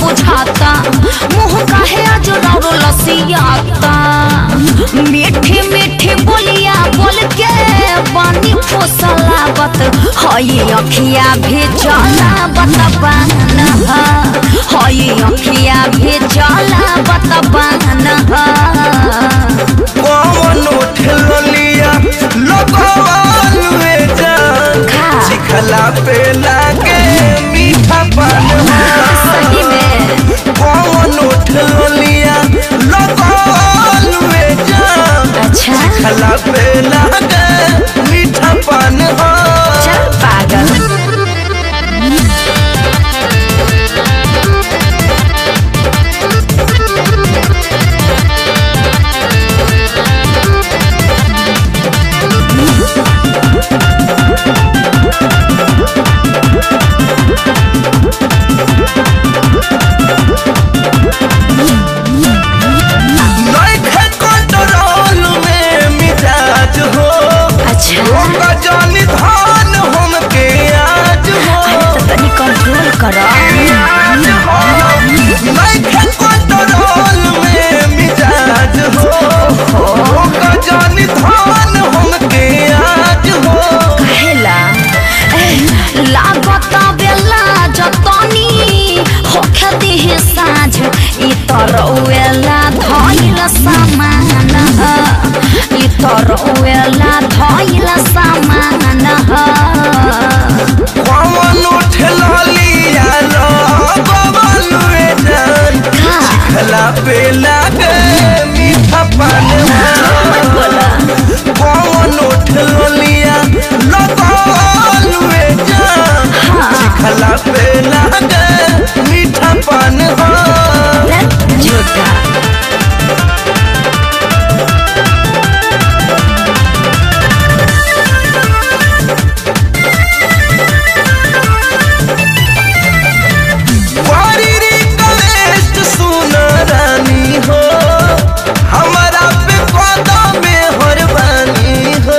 बुझाता मुँह काहे आज रौरो लसियाता मीठी मीठी बोलिया बोल के पानी फुसलावत हई अखिया भी जलावत बान हई अखिया भी जलावत बान कौन उठलिया लगवालुए जान खा। चिखला पे लागे मीठा पान सही में कौन उठलिया लगवालुए जान अच्छा चिखला पे लागे मीठा पान चल पागल नइखे कंट्रोल में मिजाज हो अच्छा रोका जानी धान हमके आज हो अरे तो तनी कंट्रोल करो नइखे कंट्रोल में मिजाज हो रोका जानी धान हमके आज हो कहेला ए, लागत बेला जतनी होखे दिहे साँझ ई तरौएला धइल सामान ई तरौएला धइल सामान कौन उठलिया लो बबलुए जान खला पे लागे मीठा पान कौन उठलिया लगलुए जान खला पे लागे मीठा पान हो झूठा वारी रिक्वेस्ट सुन रानी हो हमारा पे कदम में हरबानी हो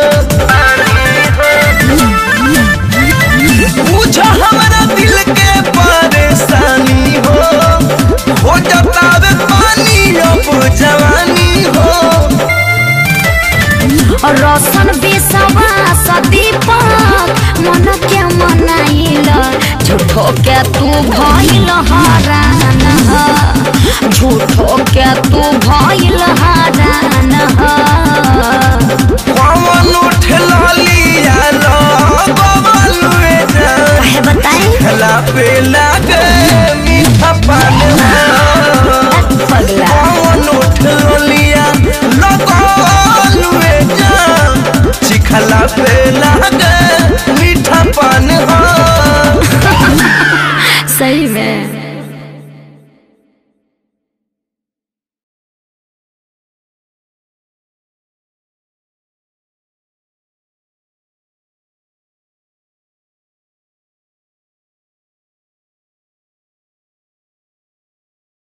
बुझ हमारा दिल के परेशानी हो हो जाता वे पानी अब जवानी हो रोशन विश्वास दीपक मन के मनाइल झूठो के तू भइल हरान झूठो के तू भइल हरान कौन उठलिया लो बबलुए जान कहे बताई खला पे लागे मीठा पान हो पगला कौन उठलिया लगलुए जान चिखला पे लागे मीठा पान हो सही में